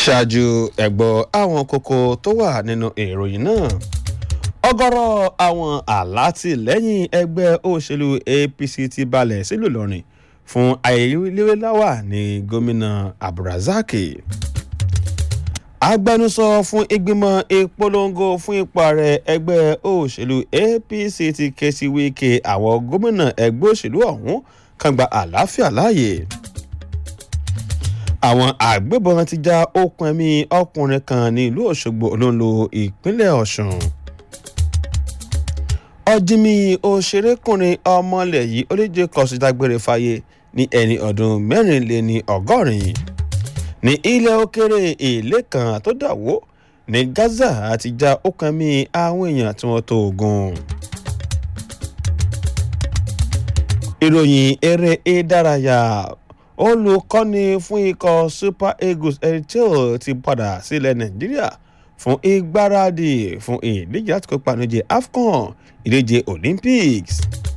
ṣáájú ẹ̀gbọ́ àwọn kókó tó wà nínú ìròyìn náà ọ̀gọ̀rọ̀ àwọn alátìlẹ́yìn ẹgbẹ́ òṣèlú apc ti balẹ̀ sílùú ìlọrin fún ayẹyẹ láwà ní gómìnà abdulrasaq agbẹnusọ fún ìgbìmọ̀ ìpolongo fún ipò ààrẹ ẹgbẹ́ òṣèlú apc ti ké sí wíkẹ́ àwọn gómìnà ẹgbẹ́ òṣèlú ọ̀hún kan gba àlàáfíà láàyè àwọn àgbébọn ti já okùn ẹ̀mí ọkùnrin kan ní ìlú òṣogbo olóńlo ìpínlẹ̀ ọ̀sùn ọ̀jìnmí òṣèrékùnrin ọmọlẹ̀ yìí olóje kọ̀ọ̀sì dágbére fáyé ní ẹni ọdún mẹ́rìnléní ọgọ́rin ní ilẹ̀ òkèrè èlé kan tó dàwó ní gaza àti já okùn ẹ̀mí àwọn èèyàn tí wọ́n tó ogun. ìròyìn eré ìdárayá olùkọ́ni fún ikọ̀ super eagles eritel ti padà sílẹ̀ nàìjíríà fún ìgbáradì fún ìdíje láti kópa níje afcon ìdíje olympics.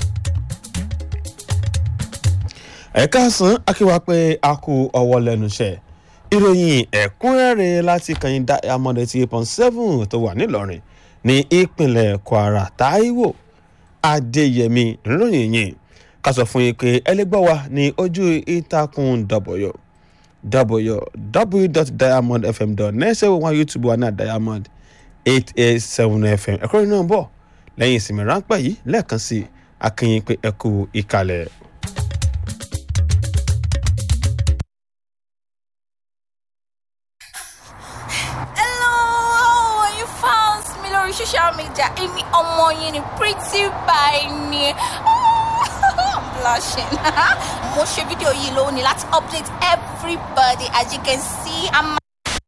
ẹ̀ka sàn akíwá pé a kú ọwọ́ lẹ́nu iṣẹ́ ìròyìn ẹ̀kúnrẹ́rẹ́ láti kàyìn diamond eighty eight point seven tó wà nílọrin ní ìpínlẹ̀ kwara taiwo adéyẹmí ìròyìn yìí ká sọ fún yín pé ẹ lè gbọ́ wa ní ojú ìtàkùn w www.diamondfm.net ṣe wọ́n youtube wa ní diamond eight eight seven fm ẹ̀kọ́ iná bọ̀ lẹ́yìn ìsinmi ráńpẹ́ yìí lẹ́ẹ̀kan sí akínyìn pé ẹ kú ìkàlẹ̀. Hello, you found me lórí social media. Èmi ọmọ yín ni pretty by ni. I'm blushing. Mo ṣe fídíò yìí lónìí láti update everybody as you can see. I'm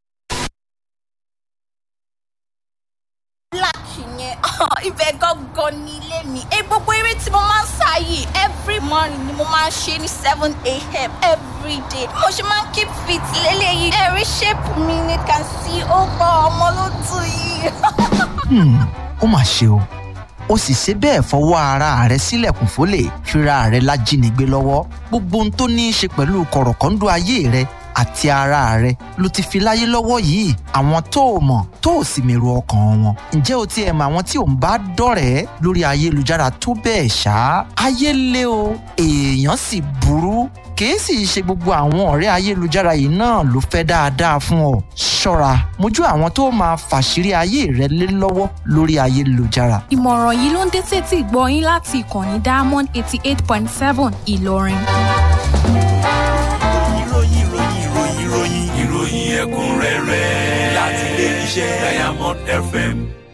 black yẹn. Ibẹ̀ gangan ni ilé mi. Ẹ gbogbo eré tí mo máa ń sá yìí every morning ni mo máa ń ṣe ní seven a.m. every day. Mo ṣe máa ń keep fit lélẹ́yìí. Ẹ̀rí shape mi ni can see ó gbọ́ ọmọ ló tù yìí. Hmm, ó mà ṣe o ó sì ṣe bẹ́ẹ̀ fọwọ́ ara rẹ̀ sílẹ̀kùn fólè fira rẹ̀ lájínigbé lọ́wọ́ gbogbo ohun tó ní í ṣe pẹ̀lú kọ̀rọ̀kọ́ńdú ayé rẹ̀ àti ara rẹ̀ ló ti fi láyé lọ́wọ́ yìí àwọn tó o mọ̀ tó o sì mèrò ọkàn wọn ǹjẹ́ o ti ẹ̀ mọ àwọn tí ò ń bá dọ̀rẹ́ lórí ayélujára tó bẹ́ẹ̀ ṣá ayé lé o èèyàn sì burú kìí sì ṣe gbogbo àwọn ọ̀rẹ́ ayélujára yìí náà ló fẹ́ dáadáa fún ọ ṣọ́ra mójú àwọn tó máa fàṣírí ayé rẹ lé lọ́wọ́ lórí ayélujára ìmọ̀ràn yìí ló ń dé sétí ìgbọ́ yín láti ìkànnì diamond eighty eight point seven ìlọrin. ìròyìn ìròyìn ìròyìn ìròyìn ìròyìn ẹ̀kúnrẹ́rẹ́ láti ilé iṣẹ́ diamond fm